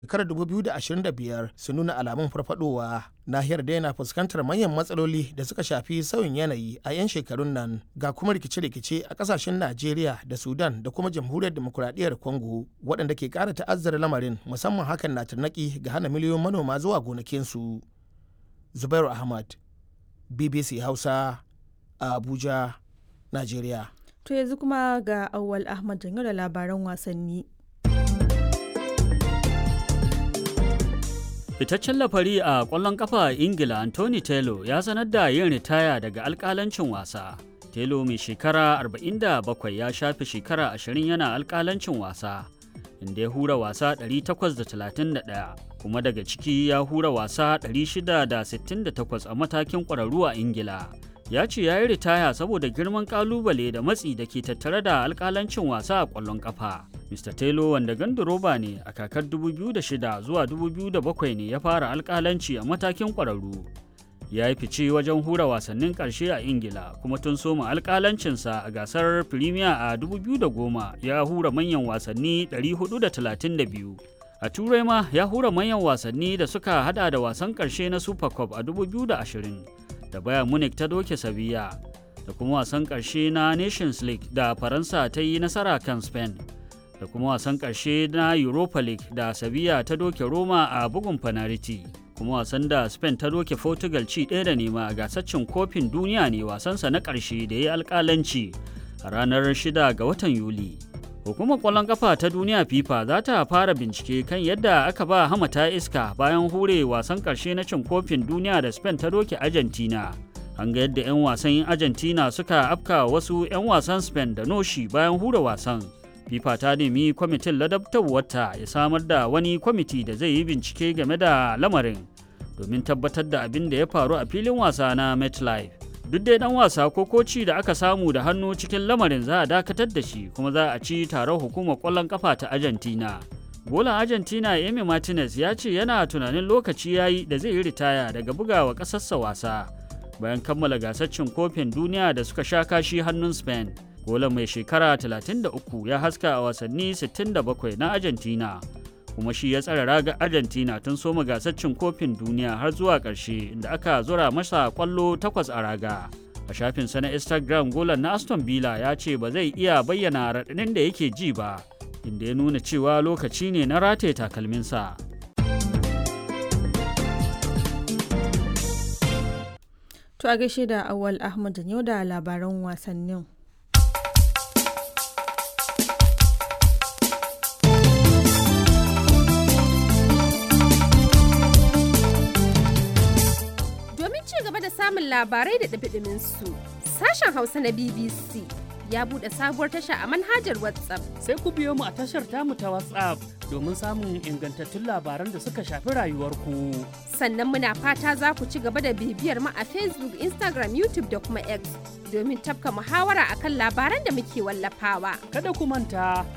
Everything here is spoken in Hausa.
shekarar 2025 su nuna alamun farfadowa nahiyar da yana fuskantar manyan matsaloli da suka shafi sauyin yanayi a 'yan shekarun nan ga kuma rikice-rikice a kasashen najeriya da sudan da kuma jamhuriyar demokuraɗiyyar congo waɗanda ke ƙara ta'azzara lamarin musamman hakan na tarnaki ga hana miliyoyin manoma zuwa gonakinsu zubairu ahmad bbc hausa a abuja najeriya To yanzu kuma ga Auwal Ahmad janyo da labaran wasanni. Fitaccen lafari a ƙwallon ƙafa a Ingila Anthony Taylor ya sanar da yin ritaya daga alƙalancin wasa. Taylor mai shekara 47 ya shafe shekara 20 yana alƙalancin wasa, inda ya hura wasa 831 kuma daga ciki ya hura wasa 668 a matakin ƙwararru a Ingila. ya ce ya yi ritaya saboda girman kalubale da matsi da ke tattare da alkalancin wasa a kwallon kafa. Mr. Taylor wanda ganduroba ne a kakar 2006 zuwa 2007 ne ya fara alkalanci a matakin kwararru. Ya yi fice wajen hura wasannin ƙarshe a Ingila kuma tun soma alkalancinsa a gasar Premier a 2010 ya hura manyan wasanni 432. A Turai ma ya hura manyan wasanni da suka hada da wasan ƙarshe na Super Cup a 2020. da Bayern Munich ta doke Sevilla da kuma wasan ƙarshe na Nations League da Faransa ta yi nasara kan Spain da kuma wasan ƙarshe na Europa League da Sevilla ta doke Roma a bugun fanariti kuma wasan da Spain ta doke Portugal ci ɗaya da nema a gasaccin kofin duniya ne wasansa na ƙarshe da ya yi alƙalanci a ranar 6 ga watan Yuli. Hukumar ƙwallon ƙafa ta duniya FIFA za ta fara bincike kan yadda aka ba hamata iska bayan hure wasan ƙarshe na cin kofin duniya da Spain ta doke Argentina. An ga yadda 'yan wasan Argentina suka afka wasu 'yan wasan Spain da noshi bayan hure wasan. FIFA ta nemi kwamitin ladabtarwarta ya samar da wani kwamiti da zai yi bincike game da lamarin domin tabbatar da abin da ya faru a filin wasa na MetLife. duk dai dan wasa ko koci da aka samu da hannu cikin lamarin za a dakatar da shi kuma za a ci taron hukumar kwallon kafa ta argentina golan argentina emi martinez ya ce yana tunanin lokaci ya yi da zai yi ritaya daga bugawa ƙasarsa wasa bayan kammala gasar cin kofin duniya da suka sha kashi hannun spain golan mai shekara 33 ya haska a wasanni 67 na argentina kuma shi ya tsara raga argentina tun soma gasar cin kofin duniya har zuwa ƙarshe inda aka zura masa kwallo takwas a raga a shafinsa na instagram golan na aston villa ya ce ba zai iya bayyana raɗaɗin da yake ji ba inda ya nuna cewa lokaci ne na rataye takalminsa To a gaishe da Awal Ahmad yau da labaran wasannin. samun labarai da ɗabiɗimin su. Sashen Hausa na BBC ya buɗe sabuwar tasha a manhajar WhatsApp. Sai ku biyo mu a tashar tamu ta WhatsApp domin samun ingantattun labaran da suka shafi rayuwarku. Sannan muna fata za ku ci gaba da bibiyar mu a Facebook, Instagram, YouTube da kuma X domin tafka muhawara akan labaran da muke wallafawa. Kada ku manta